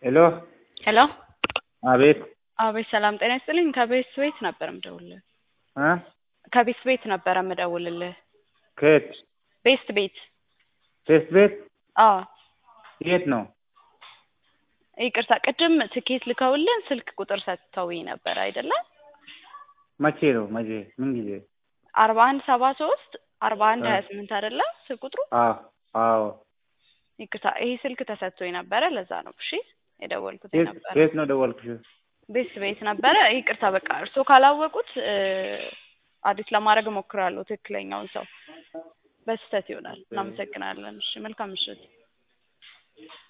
ሄሎ ሄሎ አቤት አቤት ሰላም ጤና ይስጥልኝ ከቤት ቤት ነበር የምደውልልህ እ ከቤት ቤት ነበር የምደውልልህ ከየት ቤስት ቤት ቴስት ቤት አዎ የት ነው ይቅርታ ቅድም ትኬት ልከውልን ስልክ ቁጥር ሰጥተውኝ ነበር አይደለ መቼ ነው መቼ ምን ጊዜ አርባ አንድ ሰባ ሶስት አርባ አንድ እ ሀያ ስምንት አይደለ ስልክ ቁጥሩ አዎ አዎ ይቅርታ ይሄ ስልክ ተሰጥቶኝ ነበረ ለዛ ነው እሺ የደወልኩት የት ነበረ የት ነው ደወልኩሽ ቤት ቤት ነበረ ይቅርታ በቃ እርስዎ ካላወቁት እ አዲስ ለማድረግ እሞክራለሁ ትክክለኛውን ሰው በስህተት ይሆናል እናመሰግናለን እሺ መልካም ምሽት